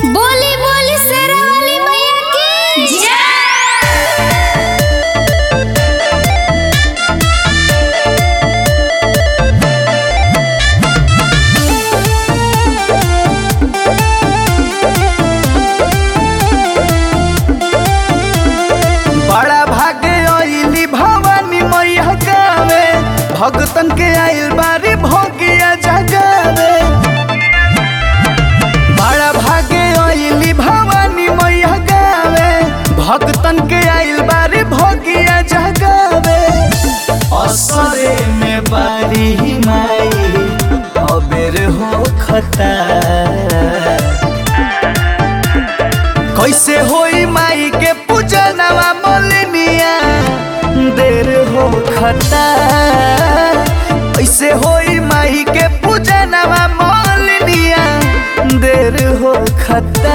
बोली बोली शेरा वाली मैया की बड़ा भागे अइली भवानी मैया गावे भगतन के आइल बारी भोगिया जगावे बड़ा भागे अइली भवानी मैया गावे भगतन के आइल बारी भोगिया जगावे असरे में बारी माई अबेर हो खता कैसे होई माई के पूजनवा मोलनिया देर हो खता कैसे होई माई के पूजनवा मोलनिया देर हो खता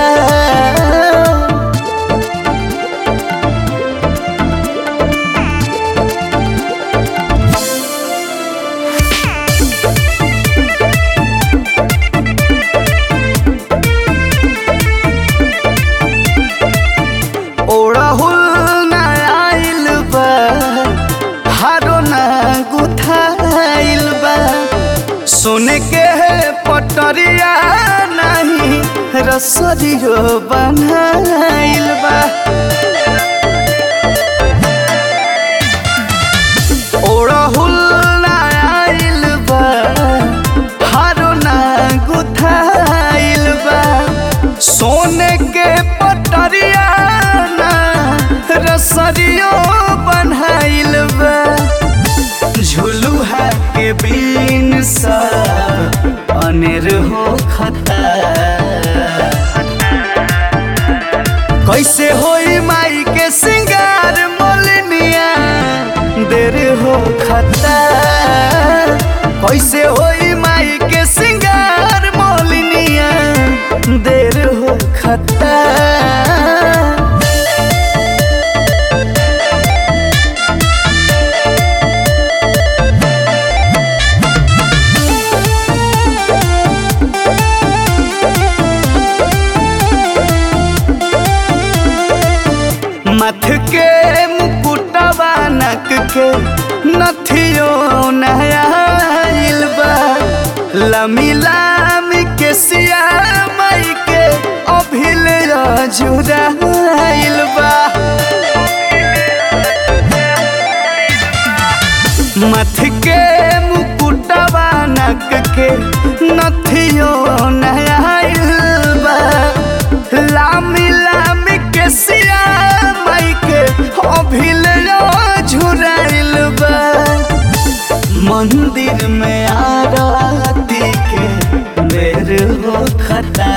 ओड़हुल ना आइल बा हारो ना गुथाइल बा सोने के पटरिया नहीं रसरियो बनाइल बा ओड़हुल ना आइल बा हारो ना गुथाइल बा सोने के पटरिया ना रसरियो बनाइल बा झुलुहा के बीन सा अनेर हो खता कैसे होई माई के सिंगार मोलनिया देर हो खता कैसे होई माई के सिंगार मोलनिया देर हो खता मथ के मुकुटवा नक के नथियो नहाइल बा लमी लामी के सिया मई के अभिल जुराइल बा मथ के मुकुटवा नक के नथियो नहाइल बा लामी लामी के सिया मई के अभिल झुराइल बा मंदिर में आरती के देर हो खता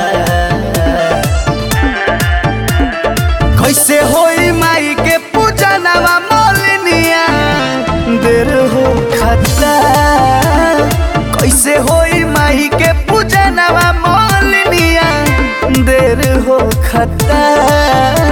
कैसे होई माई के पूजनवा मोलनिया देर हो खता कैसे होई माई के पूजनवा मोलनिया देर हो खता